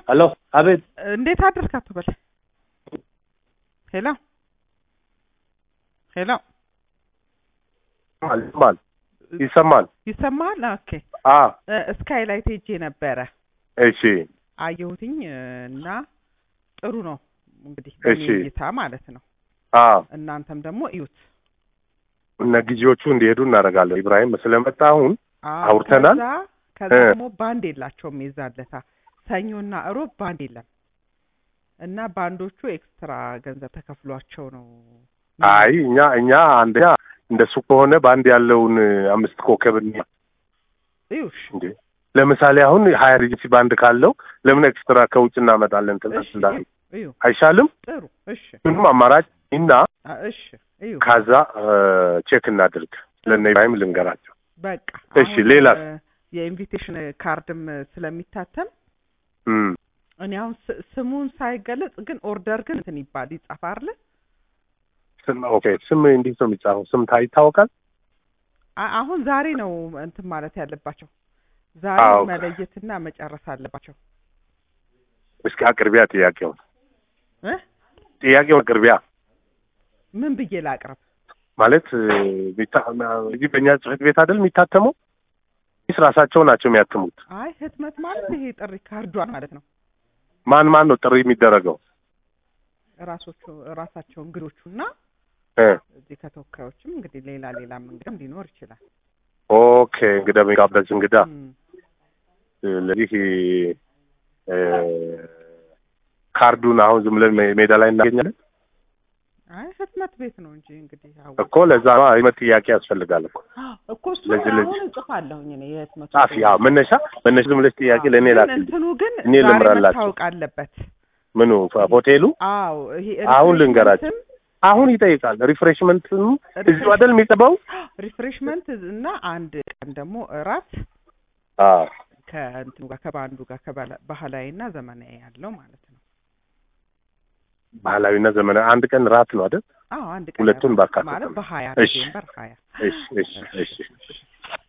ሄሎ፣ አቤት። እንዴት አደርክ አቶ በላይ? ሄሎ ሄሎ፣ ይሰማል ይሰማል። ይሰማል? ኦኬ። አ ስካይላይት ሄጄ ነበረ እሺ፣ አየሁትኝ እና ጥሩ ነው እንግዲህ እሺ። በእኔ እይታ ማለት ነው። አ እናንተም ደግሞ እዩት። እነ ጊዜዎቹ እንዲሄዱ እናደርጋለን። ኢብራሂም ስለመጣ አሁን አዎ፣ አውርተናል? ከዛ ከዛ እ። ደግሞ ባንድ የላቸውም የዛለታ ሰኞና እሮብ ባንድ የለም እና ባንዶቹ ኤክስትራ ገንዘብ ተከፍሏቸው ነው። አይ እኛ እኛ አንደኛ እንደሱ ከሆነ በአንድ ያለውን አምስት ኮከብ እንያ እዩሽ እንዴ ለምሳሌ አሁን ሀያ ሪጅሲ ባንድ ካለው ለምን ኤክስትራ ከውጭ እናመጣለን? ትናንት እሺ እንዳሉ እዩ አይሻልም? ጥሩ እሺ ምንም አማራጭ እና አ፣ እሺ እዩ ካዛ ቼክ እናድርግ። ለእነ ኢብራሂም ልንገራቸው። በቃ እሺ፣ አሁን ሌላስ? እ፣ የኢንቪቴሽን ካርድም ስለሚታተም እም እኔ አሁን ስ- ስሙን ሳይገለጽ ግን ኦርደር ግን እንትን ይባል ይጻፍ አይደለ? ስም ኦኬ፣ ስም እንዴት ነው የሚጻፈው? ስም ታ ይታወቃል? አ- አሁን ዛሬ ነው እንትን ማለት ያለባቸው ዛሬ አዎ። መለየትና መጨረስ አለባቸው እስኪ አቅርቢያ ጥያቄውን እ ጥያቄውን አቅርቢያ ምን ብዬ ላቅርብ? ማለት እ፣ ሚታ- እዚህ በእኛ ጽሕፈት ቤት አይደል የሚታተመው? ወይስ ራሳቸው ናቸው የሚያትሙት? አይ ህትመት ማለት ይሄ ጥሪ ካርዷን ማለት ነው። ማን ማን ነው ጥሪ የሚደረገው? ራሶቹ ራሳቸው እንግዶቹ እና እ እዚህ ከተወካዮችም እንግዲህ ሌላ ሌላም እንግዳም ሊኖር ይችላል። ኦኬ እንግዳ የሚጋበዝ እንግዳ እም፣ ስለዚህ እ፣ ካርዱን አሁን ዝም ብለን ሜ- ሜዳ ላይ እናገኛለን አይ ህትመት ቤት ነው እንጂ እንግዲህ አዎ እኮ ለዛ ነው አይመት ጥያቄ ያስፈልጋል እኮ እኮ እሱ ለዚህ- ለዚህ- አሁን እጽፋለሁኝ እኔ የህትመቱ ጻፊ ያው መነሻ መነሻ ዝም ብለሽ ጥያቄ ለእኔ ግን ላክ እንትኑ ግን እኔ ዛሬ ልምራላችሁ። መታወቅ አለበት። ምኑ ሆቴሉ አዎ ይሄ አሁን ልንገራችሁ። ሪፍሬሽመንትም አሁን ይጠይቃል ሪፍሬሽመንትም እዚሁ አይደል የሚጠባው ሪፍሬሽመንት እና አንድ ቀን ደግሞ እራት አዎ ከእንትኑ ጋር ከባንዱ ጋር ከባህላ- ባህላዊ እና ዘመናዊ ያለው ማለት ነው። ባህላዊና ዘመናዊ አንድ ቀን ራት ነው አይደል አዎ አንድ ቀን ሁለቱን እራት ባካተተ ማለት ነው። በሀያ እሺ። ዲሴምበር ሀያ እሺ እሺ እሺ